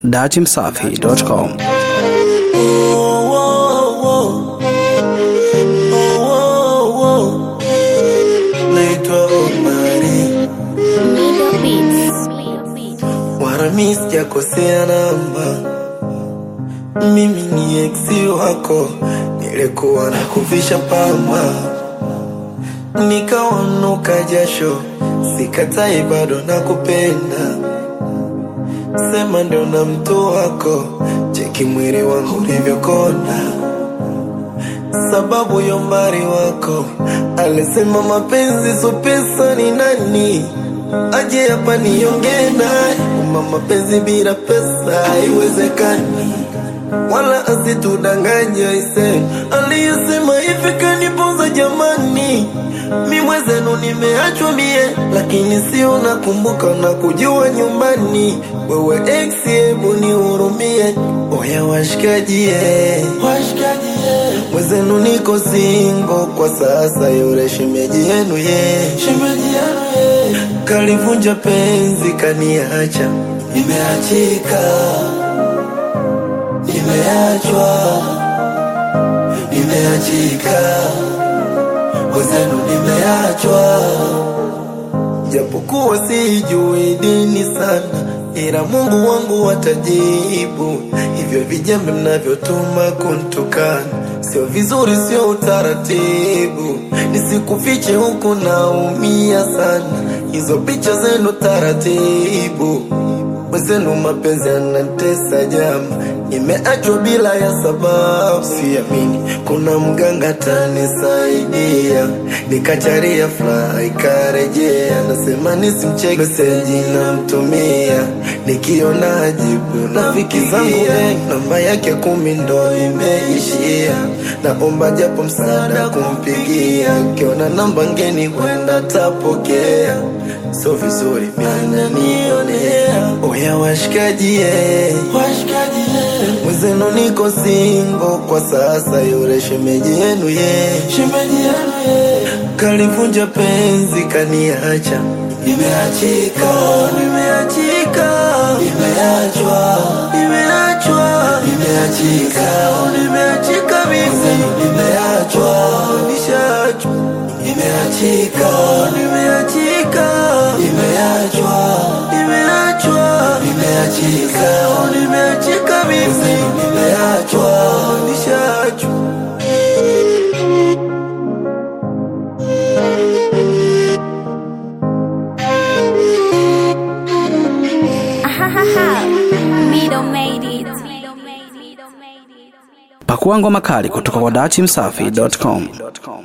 datimsafi.com. naitwa Omari Warami, sijakosea namba, mimi ni eksi wako, nilikuwa na kuvisha pamba, nikawanuka jasho, sikatai, bado nakupenda, sema ndio na mtu wako, cheki mwili wangu ulivyokonda sababu ya umbari wako. Alisema mapenzi so pesa ni nani, aje hapa niongee naye. Uma mapenzi bila pesa haiwezekani, wala asitudanganye ise. Aliyesema hivi kaniponza jamani, mi mwezenu nimeachwa mie, lakini sio nakumbuka na kujua nyumbani. Wewe ex, hebu nihurumie, oya washikaji eh. Mwezenu niko singo kwa sasa, yule shemeji yenu ye, shemeji yenu ye kalivunja penzi kaniacha, nimeachika, nimeachwa, nimeachika, mwezenu nimeachwa, japokuwa sijui dini sana, ila Mungu wangu watajibu. Hivyo vijembe mnavyotuma kuntukana sio vizuri, sio utaratibu. Nisikufiche huku naumia sana, hizo picha zenu taratibu. Mwezenu mapenzi yanatesa jama, nimeachwa bila ya sababu. Siamini kuna mganga tanisaidia, nikacharia fly ikarejea. Nasema nisimcheki meseji namtumia, nikiona ajibu rafiki zangu wengi, namba yake kumi ndo imeishia. Naomba japo msaada kumpigia, akiona namba ngeni huenda tapokea. So vizuri minanionea, oya washikaji eh. Mwenzenu niko singo kwa sasa, yule shemeji yenu ye, shemeji yenu ye kalivunja penzi kaniacha, nimeachika, nimeachika, nimeachwa, nimeachwa, nimeachika, nimeachika mimi, nimeachwa, nishaachwa, nimeachika, nimeachika, nimeachwa, nimeachwa, nimeachika, nimeachika mimi, nimeachwa, nishaachwa. Middle made it. Pakua ngoma kali kutoka kwa datimsafi.com.